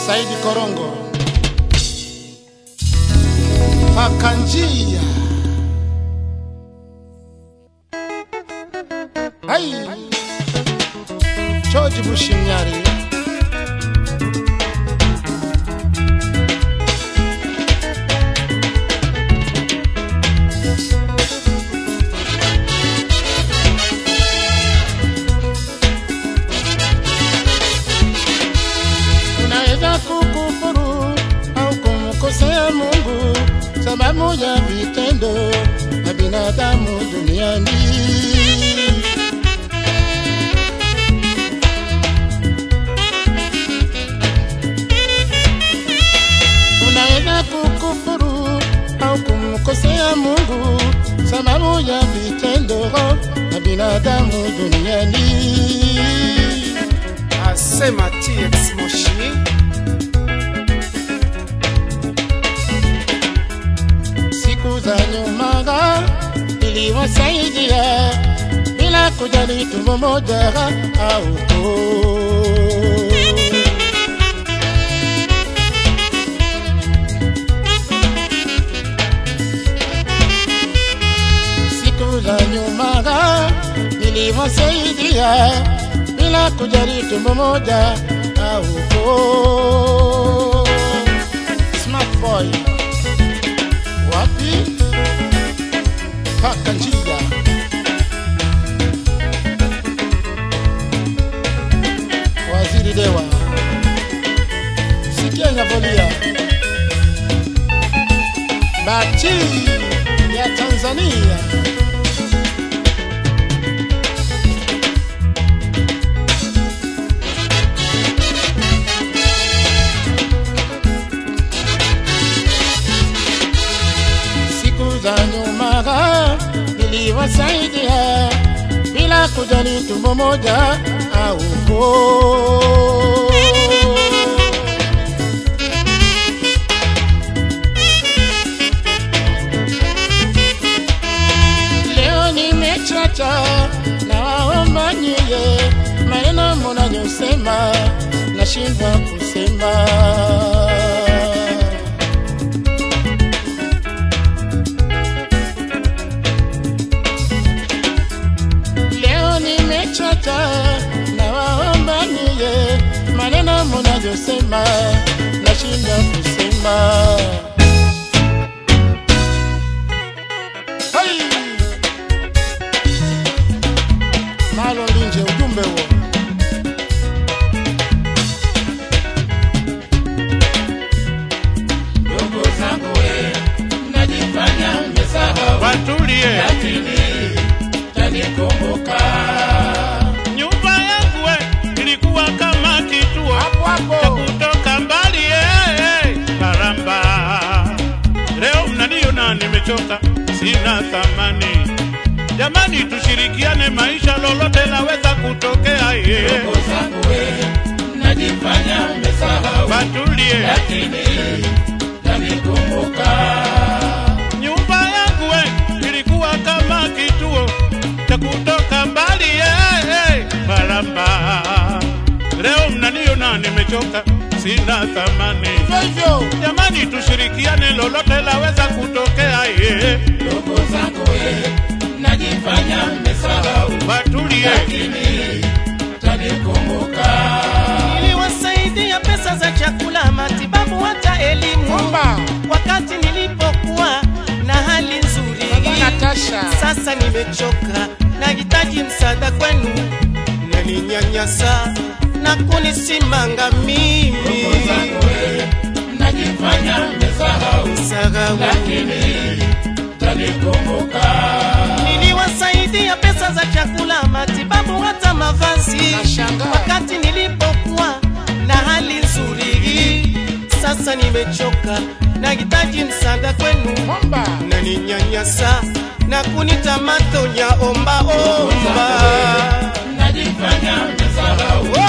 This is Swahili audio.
Saidi Korongo, paka njia. Hai, George Bushimyari. Unaweza kukufuru au kumkosea Mungu sababu ya vitendo na binadamu duniani. Unaweza kukufuru au kumkosea Mungu sababu ya vitendo na binadamu duniani. asema TX Moshi siku za nyuma iliwasaidia bila kujali tumbo moja au koo. siku za nyuma niliwasaidia bila kujali tumbo moja au koo. Smart boy wapi? Paka njia Waziri Dewa, sikia inavolia bati ya Tanzania. siku za nyuma niliwasaidia bila kujali tumbo moja au koo. Leo nimechacha na waomba nyie, maneno mnayosema nashindwa kusema. Leo nimechoka na waomba niye maneno mnavyosema nashinda kusema. Hey! Malo Linje, ujumbe huo. Ndugu zangu we, mnajifanya mmesahau, watulie lakini tanikumbuka nyumba yangu we ilikuwa kama kituo hapo cha hapo. kutoka mbali eh, karamba leo mnaniona nimechoka sina thamani jamani tushirikiane maisha lolote laweza kutokea ye Ndugu zangu we, mnajifanya mmesahau, watulie lakini tanikumbuka nyumba yangu we ilikuwa kama kituo cha kutoka mbali eh, eh, karamba leo mnaniona nimechoka sina thamani hivyo hivyo. jamani tushirikiane lolote laweza kutokea ye Ndugu zangu we, mnajifanya mmesahau, watulie lakini tanikumbuka niliwasaidia pesa za chakula, matibabu, hata elimu Kumba wakati nilipokuwa na hali nzuri. Natasha Sasa nimechoka, nahitaji msaada kwenu, naninyanyasa na kunisimanga mimi Ndugu zangu we, mnajifanya mmesahau, Sahau. lakini tanikumbuka Niliwasaidia pesa za chakula, matibabu, hata mavazi Nashangaa. wakati nilipokuwa na hali nzuri. Sasa nimechoka, nahitaji msaada kwenu, Kumba naninyanyasa na kunita matonya omba omba. mnajifanya mmesahau,